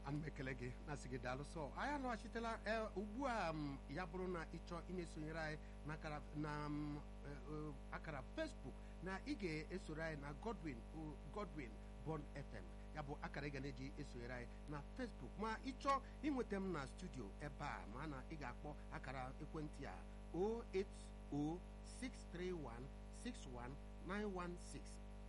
ana m ekele gị na-asị gị daalụ sọ anyị alọghachitela ee ugbu a m, ya bụrụ na ị chọọ ị na-esonyere anyị na akara na m, e, e, akara Facebook na ị ga-esoro anyị na Godwin o, Godwin Bond FM ya bụ akara ị ga na-eji esonyere anyị na Facebook ma ị chọọ ịnweta m na studio ebe a ma na ị ga-akpọ akara ekwentị a 08063161916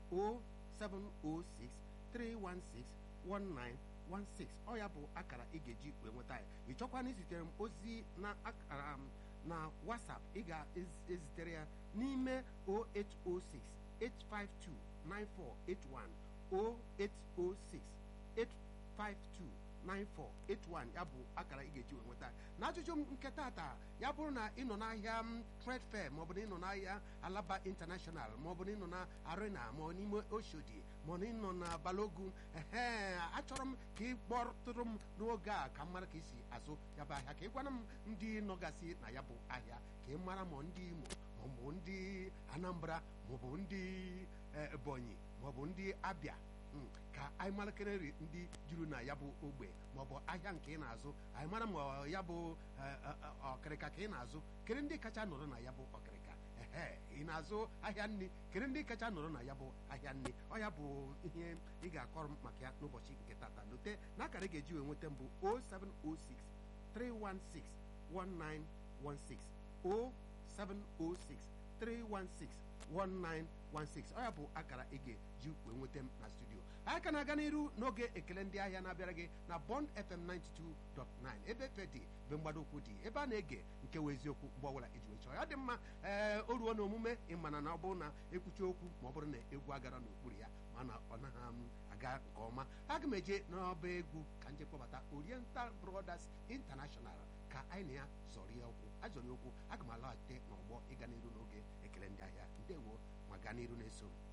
0706 316 1916 ọ ya bụ akara ị ga-eji wee nweta ya ị chọkwana izitere m ozi na akara m na WhatsApp ị ga-ezitere ya n'ime 0806 852 9481 0806 852 9481 ya bụ akara ị ga-eji wee nweta ya na ajụjụ m nke tata ya bụrụ na ị nọ n'ahịa m trade fair maọbụ na ị nọ n'ahịa alaba international maọbụ na ị nọ na arena ma ọ n'ime oshodi ma ọ na ị nọ na balogun ehe achọrọ m ka ị kpọtụrụ m n'oge a ka m mara ka isi azụ ya bụ ahịa ka ị gwana m ndị nọgasị na ya bụ ahịa ka ị mara ma ndị imo maọbụ ndị anambra maọbụ ndị eh, ebonyi maọbụ ndị abịa Mm, ka anyị marakere nri ndị juru na ya bụ ogbe maọbụ ahịa nke ị na-azụ anyị mara ma ọ ya bụ eh, eh, eh, ọkịrịka ka ị na-azụ kere ndị kacha nọrọ na ya bụ ọkịrịka ehe ị na-azụ ahịa nri kere ndị kacha nọrọ na ya bụ ahịa nri ọ ya bụ ihe ị ga-akọrọ m maka ya n'ụbọchị nke tata lote na akara ị ga-eji wee nweta mbụ 0706 316 1916 0706 316 1916 ọ ya bụ akara ị ga-eji wee nweta m na studio anyị ka na-aga n'iru n'oge ekele ndị ahịa na-abịara gị na Bond FM 92.9 ebe efe dị ebe mgbado ụkwụ dị ebe a na-ege nke wee eziokwu mgbe ọbụla iji wee chọọ ya dị mma ee o ruo na omume ịmana na ọ bụrụ na ekwuchi okwu ma ọ bụrụ na egwu agara n'okpuru ya mana ọ naghị m aga nke ọma aga m eje n'ọba egwu ka nje kpọbata Oriental Brothers International ka anyị na ya zọrọ ya okwu azọrọ ya okwu aga m alọghachite n'ọgbọ ịga n'iru n'oge ekele ndị ahịa ndewo ma gaa n'iru na-eso m